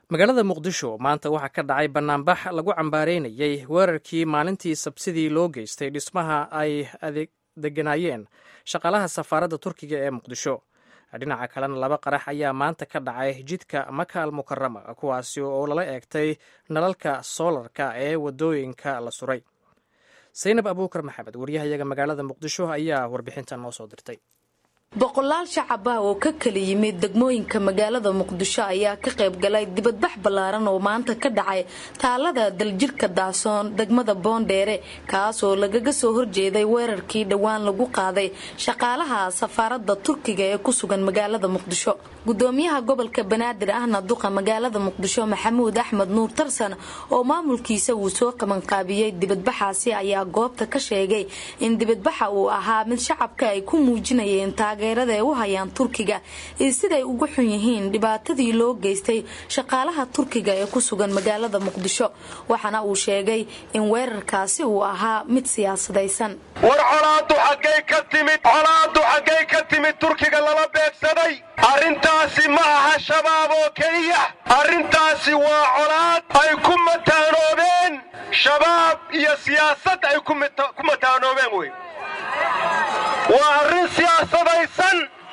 magaalada muqdisho maanta waxaa ka dhacay bannaanbax lagu cambaareynayey weerarkii maalintii sabsidii loo geystay dhismaha ay deganaayeen shaqaalaha safaaradda turkiga ee muqdisho dhinaca kalena laba qarax ayaa maanta ka dhacay jidka makaal mukarama kuwaasi oo lala eegtay nalalka soolarka ee wadooyinka la suray saynab abuukar maxamed waryahayaga magaalada muqdisho ayaa warbixintan noo soo dirtay boqolaal shacab ah oo ka kala yimid degmooyinka magaalada muqdisho ayaa ka qayb galay dibadbax ballaaran oo maanta ka dhacay taalada daljirka daasoon degmada boondheere kaas oo lagaga soo horjeeday weerarkii dhowaan lagu qaaday shaqaalaha safaaradda turkiga ee ku sugan magaalada muqdisho gudoomiyaha gobolka banaadir ahna duqa magaalada muqdisho maxamuud axmed nuur tarsan oo maamulkiisa uu soo qabanqaabiyey dibadbaxaasi ayaa goobta ka sheegay in dibadbaxa uu ahaa mid shacabka ay ku muujinayeen taageerada ay u hayaan turkiga iyo siday ugu xun yihiin dhibaatadii loo geystay shaqaalaha turkiga ee ku sugan magaalada muqdisho waxaana uu sheegay in weerarkaasi uu ahaa mid siyaasadaysan war colaadu xaggay ka timid colaadu xaggay ka timid turkiga lala beegsaday arrintaasi ma aha shabaab oo keliya arrintaasi waa colaad ay ku mataanoobeen shabaab iyo siyaasad ay ku mataanoobeen wey waa arrin siyaasadaysan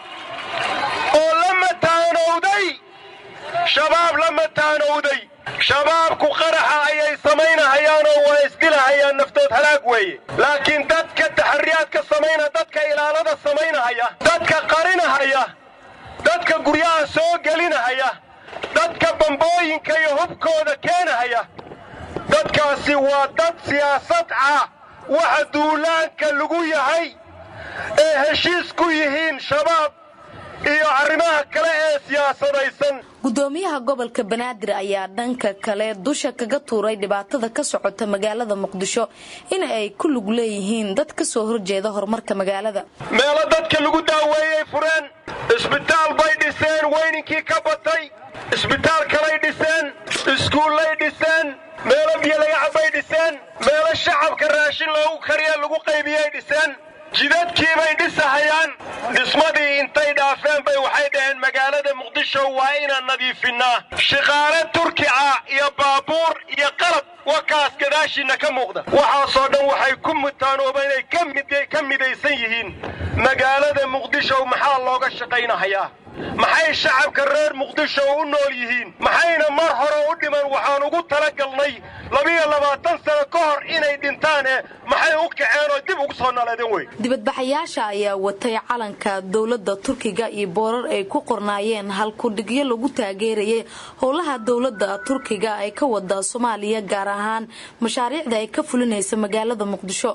oo la mataanowday shabaab la mataanowday shabaabku qaraxa ayay samaynahayaanoo waa isdilahayaan naftood halaag weeye laakiin dadka taxariyaadka samayna dadka ilaalada samaynahaya dadka qarinahaya dadka guryaha soo gelinahaya dadka bambooyinka iyo hubkooda keenahaya dadkaasi waa dad siyaasad ah waxa duulaanka lagu yahay ee heshiis ku yihiin shabaab iyo arrimaha kale ee siyaasadaysan gudoomiyaha gobolka banaadir ayaa dhanka kale dusha kaga tuuray dhibaatada ka socota magaalada muqdisho in ay ku lug leeyihiin dad ka soo horjeeda horumarka magaalada meelo dadka lagu daaweeyey fureen isbitaal bay dhiseen weyninkii ka batay isbitaal kalay dhiseen iskuullay dhiseen meelo biyo laga cabbay dhiseen meelo shacabka raashin loogu kariya lagu qaybiyey dhiseen jidadkiibay dhisahayaan dhismadii intay dhaafeen bay waxay dhaheen magaalada muqdisho waa inaan nadiifinnaa shaqaale turki ah iyo baabuur iyo qalab wakaas gadaashiinna ka muuqda waxaasoo dhan waxay ku mutaanooba inay ka midaysan yihiin magaalada muqdisho maxaa looga shaqaynahayaa maxay shacabka reer muqdisho u nool yihiin maxayna mar hore u dhiman waxaan ugu talagalnay labiyo labaatan sano ka hor inay dhintaane maxay u kaceen oo dib ugu soo naleedeen wey dibadbaxayaasha ayaa watay calanka dowladda turkiga iyo boorar ay ku qornaayeen halkudhigyo lagu taageerayay howlaha dowladda turkiga ay ka wada soomaaliya gaar ahaan mashaariicda ay ka fulinaysa magaalada muqdisho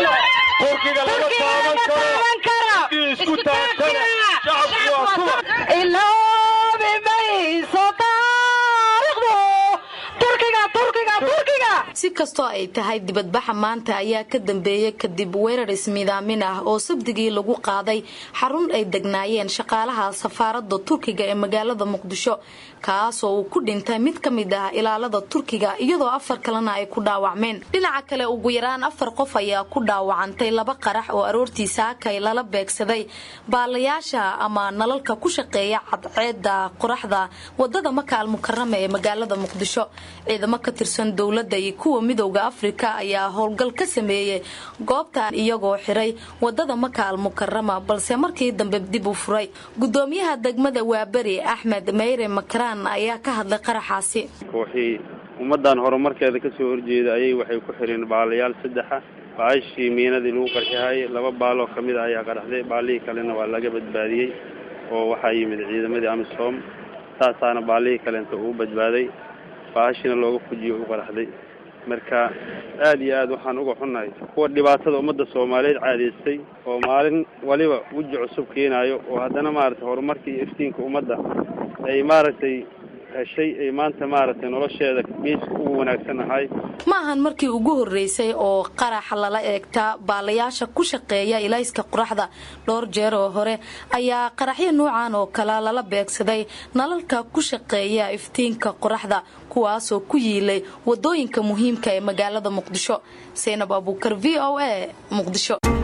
si kastoo ay tahay dibadbaxa maanta ayaa ka dambeeyay kadib weerar ismiidaamin ah oo sabdigii lagu qaaday xarun ay degnaayeen shaqaalaha safaaradda turkiga ee magaalada muqdisho kaasoo uu ku dhintay mid ka mid ah ilaalada turkiga iyadoo afar kalena ay ku dhaawacmeen dhinaca kale ugu yaraan afar qof ayaa ku dhaawacantay laba qarax oo aroortii saakay lala beegsaday baalayaasha ama nalalka ku shaqeeya cadceeda qoraxda wadada makaal mukarama ee magaalada muqdisho ciidamo ka tirsan dowladda iyo kuwa midowda afrika ayaa howlgal ka sameeyey goobta iyagoo xiray wadada makaal mukarama balse markii dambe dib u furay gudoomiyaha degmada waaberi axmed meyre makaraan ayaa ka hadlay qaraxaasi kooxii ummaddan horumarkeeda ka soo horjeeda ayay waxay ku xireen baalayaal saddexa baashii miinadii lagu qarxihayay laba baaloo ka mid a ayaa qaraxday baalihii kalena waa laga badbaadiyey oo waxaa yimid ciidamadii amisom saasaana baalihii kalenta uu badbaaday baashina looga fujiyo u qaraxday marka aad iyo aad waxaan uga xunnahay kuwa dhibaatada ummadda soomaaliyeed caadaystay oo maalin waliba weji cusub keenaayo oo haddana maaragtay horumarka iyo iftiinka ummadda ay maaragtay heshay ay maanta maaragtay nolosheeda geeska ugu wanaagsan ahay ma ahan markii ugu horreysay oo qarax lala eegta baalayaasha ku shaqeeya ilayska qoraxda dhowr jeer oo hore ayaa qaraxyo nuucan oo kale lala beegsaday nalalka ku shaqeeya iftiinka qoraxda kuwaasoo ku yiilay wadooyinka muhiimka ee magaalada muqdisho saynab abuukar v o a muqdisho